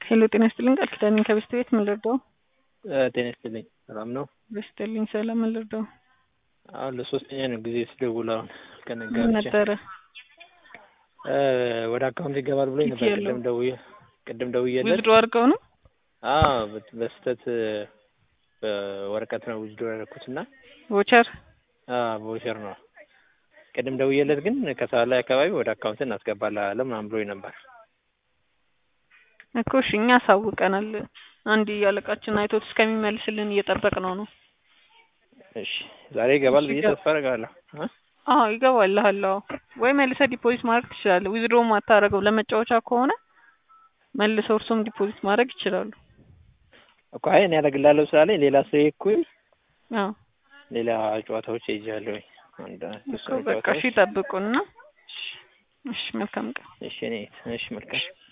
ሄሎ ጤና ይስጥልኝ ቃል ኪዳኔ ከበስተ ቤት ምን ልርዳው? ጤና ይስጥልኝ ሰላም ነው? በስጥልኝ ሰላም ምን ልርዳው? አሁን ለሶስተኛ ነው ጊዜ ስደውል አሁን ከነጋ ምን ብቻ ነበረ? ወደ አካውንት ይገባል ብሎኝ ነበር። ያለው? ቅድም ደውዬ ቅድም ደውዬለት ዊዝድሮ አድርገው ነው? አዎ በ- በስህተት በወረቀት ነው ውጅዶ ያደረኩት እና ቮቸር ቮቸር ነው። ቅድም ደውዬለት ግን ከሰዓት ላይ አካባቢ ወደ አካውንት እናስገባለን ምናምን ብሎኝ ነበር። እኮ እሺ እኛ አሳውቀናል። አንድ እያለቃችን አይቶት እስከሚመልስልን እየጠበቅነው ነው። እሺ ዛሬ ይገባል እሺ፣ ብዬ ይገባ- ተስፋ አደርጋለሁ። እ? አዎ ይገባልሃል። አዎ ወይ መልሰህ ዲፖዚት ማድረግ ትችላለህ። ዊዝድሮ ማታረገው ለመጫወቻ ከሆነ መልሰው እርሶም ዲፖዚት ማድረግ ይችላሉ። እኮ አይ እኔ ያደርግላለሁ ስላለኝ ሌላ ሰው እኩል አዎ ሌላ ጨዋታዎች ሄጃለሁ። አንድ እኮ የተወሰኑ በቃ እሺ ጨዋታዎች ጠብቁና እሺ መልካም ቀን። እሺ እኔ እሺ መልካም